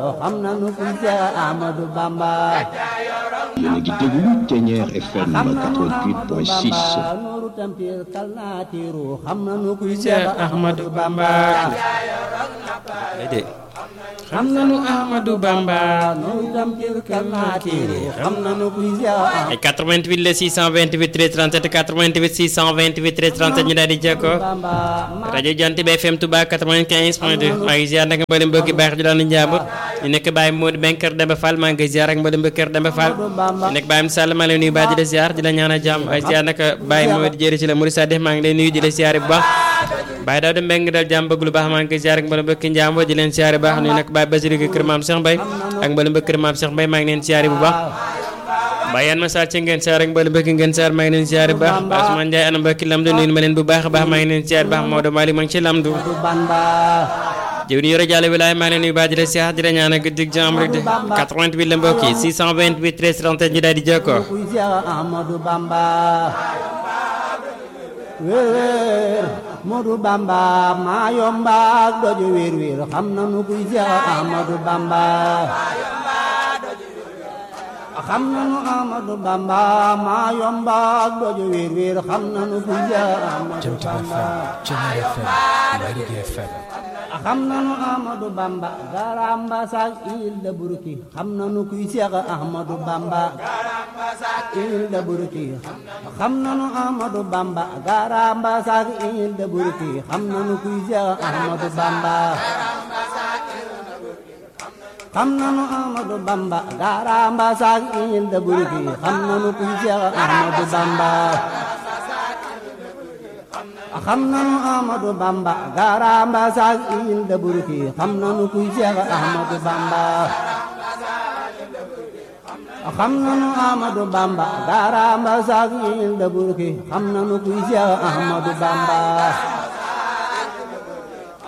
xam nanu kuy Seex Ahmadu Bamba yéen a ngi déglu Ténière FM 88.6 nuuru tampir kal naa tiiru xam nanu kuy Seex Seex Ahmadu Ahmadu Bamba Bamba déedéet xam nanu Ahmadu Bamba nuuru tampir kal naa tiiru xam nanu kuy Seex ay 88 la 628 13 37 88 628 13 37 ñu daal di jokkoo Bamba rajo Jant bi FM Touba 95 point 2 maa ngi ziar nag mboolem mbokki baax ji daan njàmbur ñu nekk Baye Modou Ben Kër Demba Fall maa ngi ziar ak mboolem mbokki Kër Demba Fall ñu nekk Baye Sall maa ngi lay nuyu baax di la ziar di la ñaanal jàmm ay ziar nag Baye Modou jëri ci la Mouride Sadikh maa ngi lay nuyu di la ziar bu baax Baye Daouda Mbengue dal jàmm bëgg lu baax maa ngi koy ziar ak mboolem mbokki njàmbur di leen ziar bu baax nuyu nag Baye Basirou Kër Maam Cheikh Mbaye ak mboolem mbokki Kër Maam Cheikh Mbaye maa ngi leen ziar bu baax Baye yan ma saar ci ngeen saar ak mboolem mbokki ngeen saar maa ngi leen ziar bu baax Baye Ousmane Ndiaye ana mbokki lamdu nuyu ma leen bu baax a baax maa ngi leen ziar bu baax Maodo Malick maa ngi ci lamdu Bamba jëw ni yore jàlle wilaay maa ngi leen nuyu baax di la siyaar di la ñaanal guddig jàmm rek de 88 la mbokk yi 628 13 37 ñu daal di jokkoo kuy Seex Ahmadu Bamba wéer wéer Modu Bamba maa yomba ak doju wéer wéer xam nanu kuy Seex Ahmadu Bamba xam nanu Ahmadu Bamba maa yomba ak doju wéer wéer xam nanu kuy Seex Ahmadu Bamba xam nanu Ahmadu Bamba garamba sak il da burki xam nanu kuy Seex Ahmadu Bamba il da burki xam nanu Ahmadu Bamba garamba sak il da burki xam nanu kuy Seex Ahmadu Bamba xam nanu Ahmadu Bamba garamba sak il da burki xam nanu kuy Seex Ahmadu Bamba xam nanu Ahmadu Bamba garamba sak il da burki xam nanu kuy Seex Ahmadu Bamba xam nanu Ahmadu Bamba garamba sak il da burki xam nanu kuy Seex Ahmadu Bamba